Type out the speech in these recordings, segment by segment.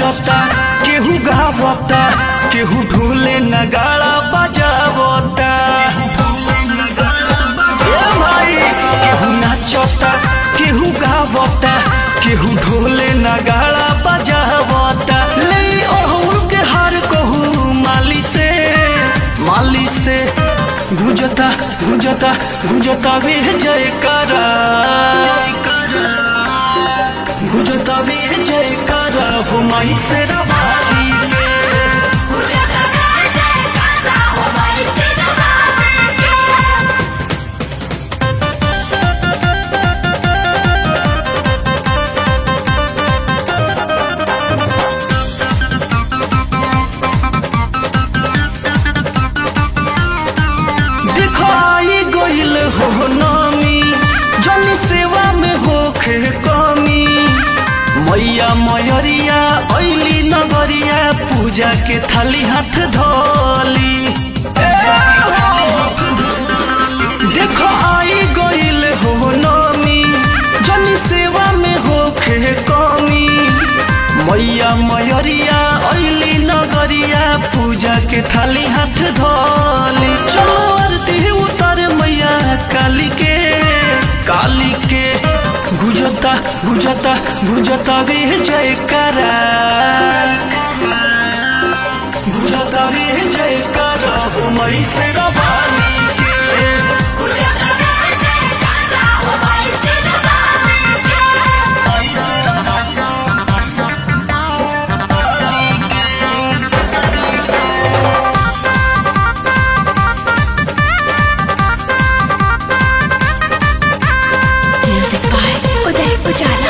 नाचता केहू गावता केहू ढोले नगाड़ा बजावता ए भाई केहू नाचता केहू गावता केहू ढोले नगाड़ा बजावता ले ओहुल के हार कहू माली से माली से गुजता गुजता गुजता वे जयकारा गुजता वे जयकारा हो माई से रवाली के देखो आई गइल हो नामी जन सेवा में होखे कमी मैया मयरिया ऐली नगरिया पूजा के थाली हाथ धोली देखो आई गइल हो नामी जन सेवा में होखे कमी मैया मयरिया ऐली नगरिया पूजा के थाली हाथ धोली चलो आरती उतर मैया काली के काली के गुजता गुजता गुजता वे जयकारा गुजता वे जयकारा हो मई से रवानी के मई से Music by Uday Ujala.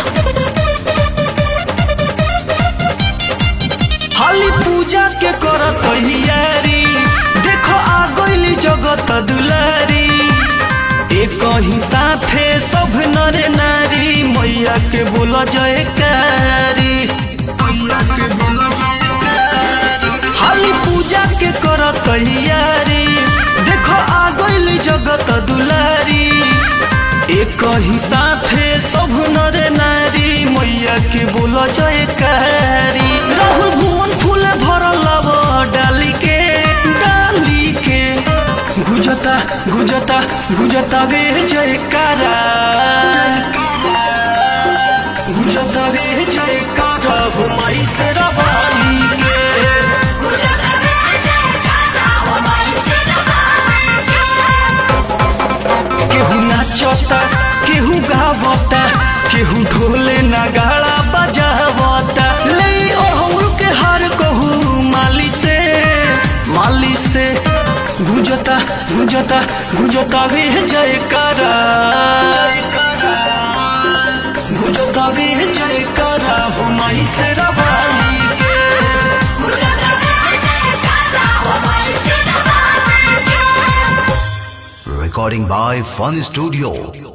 हाली पूजा के कर तैयारी देखो आ गइली जगत दुलारी एक ही साथे सब नर नारी मैया के बोल जयकारी मैया के बोल जयकारी हाली पूजा के कर तैयारी देखो आ गइली जगत दुलारी एक ही साथे सब नर नारी मैया के बोल जयकारी राहुल भुवन फूल भरल लव डाली के डाली के गुजता गुजता गुजता वे जयकारा गुजता वे जयकारा हो माई से रवाली के केहू नाचता केहू गावता केहू ढोले नगाड़ा बजावता ले ओहुल के हार कहू माली से माली से गुजता गुजता गुजता वे जयकारा गुजता वे जयकारा हो माई से रवाली के Recording by Fun Studio.